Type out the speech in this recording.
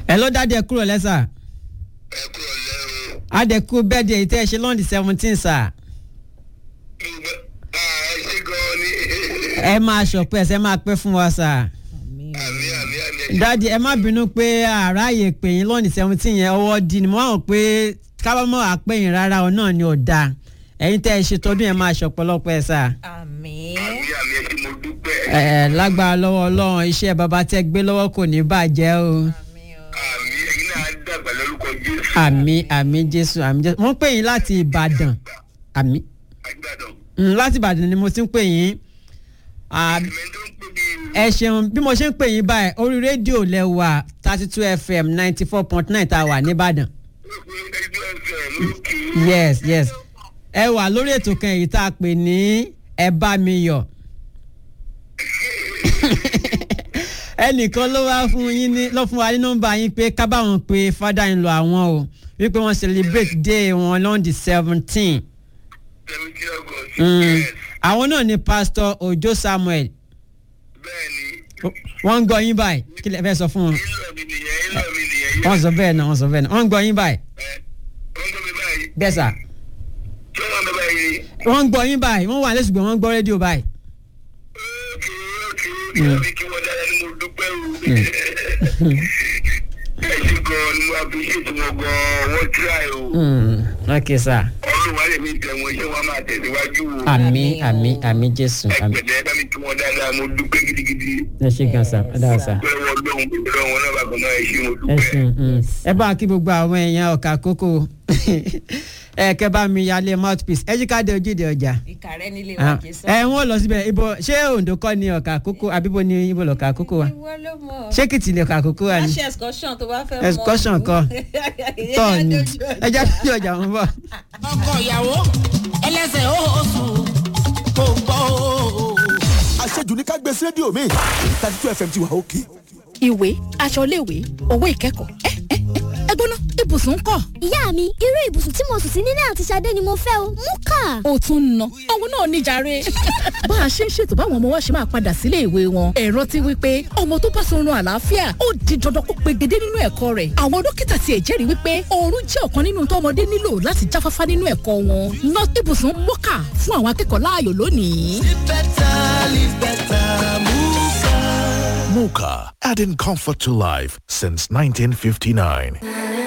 ẹ ló dáadé ẹ kúrò lẹ́sà ẹ kúrò lẹ́rù. adẹ̀kú bẹ́ẹ̀dẹ̀ èyí tẹ́ ẹ ṣe lọ́ndì seventeen sà ẹ ṣe gan-an ni. ẹ máa ṣọpẹ́ ẹsẹ̀ máa pẹ́ fún wa sà àmì àmì àmì. dáàdi ẹ má bínú pé àráàyè pè yín lọ́ndì seventeen yẹn ọwọ́ di ni mo hàn pé kábàámọ̀ àpẹ́yìn rárá ọ náà ni ò dáa ẹ̀yin tẹ́ ẹ ṣe tọdún yẹn máa ṣọpọlọpọ ẹ sà àmín. àmì àmì ẹ ṣe mo dúpẹ́. ẹ ẹ lágbára lọ́wọ́ ọlọ́run iṣẹ́ bàbá tẹ́ gbé lọ́wọ́ kò ní bàjẹ́ o àmín o. àmì ẹ̀yin náà á dàgbà lórúkọ jésù. àmì àmì jésù àmì jésù wọ́n pè yín láti ìbàdàn àmì àgbàdàn. Mm, láti ìbàdàn ni mo ti ń pè yín Ah, ìmọ̀ tó ń pè mí. ẹ ṣeun bí mo ṣe ń pè yín báyìí orí rédíò lẹ́wà thirty two fm ninety four point nine tá a wà nìbàdàn ẹgbẹ́ ẹ̀fẹ̀ lókè. yes yes ẹ wà lórí ètò kan èyí tá a pè ní ẹ bá mi yọ̀ ẹnìkan ló wá fún yín ní ló fún wa ní nọ́mbà yín pé ká bá wọn pe father in law àwọn o wípé wọ́n celebrate day wọn lọ́n di seventeen seventeen august. yes àwọn náà ni pastor ojo samuel bẹ́ẹ̀ ni. wọ́n ń gbọ́ yín báyìí kí lè fẹ́ sọ fún wọn ìlọ mi nìyẹn ìlọ mi nìyẹn. wọ́n sọ bẹ́ẹ̀ náà wọ́n sọ bẹ́ẹ̀ náà wọ́n ń gbọ́ yín báyìí ẹ wọ́n gbọ́ mi báyìí. bẹ́ẹ̀ sà ṣé wọ́n gbọ́ báyìí. wọ́n ń gbọ́ yín báyìí wọ́n wà lẹ́sùgbọ́n wọ́n ń gbọ́ rédíò báyìí. ókè ókè ókè àbí kí wọ́n dára ni mo dúpẹ́ o. ẹ ṣe gan-an ni mo appreciate wọn gan-an wọ́n try o. Mm, ok sà olùwà lè mi tẹ̀ wọ́n ṣé wọ́n máa tẹ̀síwájú o. àmì àmì àmì jésù àmì ẹgbẹ̀dẹ̀ bá mi kí wọ́n dáadáa mo dúpẹ́ gidigidi. ẹ ṣe gan sà ẹ dára sà pé wọ́n lóhun pé wọ́n náà bàbá náà ẹ ṣe mo ẹ dúpẹ́. ṣeun mm. ẹ bá kí gbogbo àwọn èèyàn ọkà kókó ẹ kẹ bá mi yálé mouthpiece ẹ jí ká dé ojúde ọjà ìkàrẹ́ nílé Ah, wa kì í sọ. ẹ wọ́n lọ síbẹ̀ ibo ṣé ondo kọ́ ni ọkà kókó àbíbo ni ibo lọ́kà kókó wa ìwọ ló mọ̀. ṣé kìtì lè ọkà kókó wa wá ni ṣe excursion tó bá fẹ́ mọ̀. excursion kọ́ tọ́ ni ẹ já sí ọjà wọn bọ̀. ọkọ ìyàwó ẹlẹsẹ oṣù kò gbọ́ o. àṣejù ní ká gbé sí rédíò mi thirty two fm ti wà òkè. ìwé aṣọ iléèwé owó ìkẹ́kọ̀ọ́ ẹ ẹ ẹ ẹ gbóná ibùsùn ń kọ́. ìyá mi irú ibùsùn tí mo sùn sí nílé àti Ṣadé ni mo fẹ́ o mú kà. ó tún ń ná òun náà níjàre. bá a ṣe ń ṣètò báwọn ọmọ wa ṣe máa padà sílé ìwé wọn ẹ rántí wípé ọmọ tó bá sọrun àlàáfíà ó di dandan kó pegedé nínú ẹ̀kọ́ rẹ̀ àwọn dókítà tiẹ̀ jẹ́rìí wípé oorun jẹ́ ọ̀kan nínú tọ́mọdé nílò láti jáfáfá nínú ẹ̀kọ́ wọn ná ibùsùn mọ́kà fún àwọn akẹ́kọ̀ọ́ láàyò lónìí. Muka, adding comfort to life since 1959.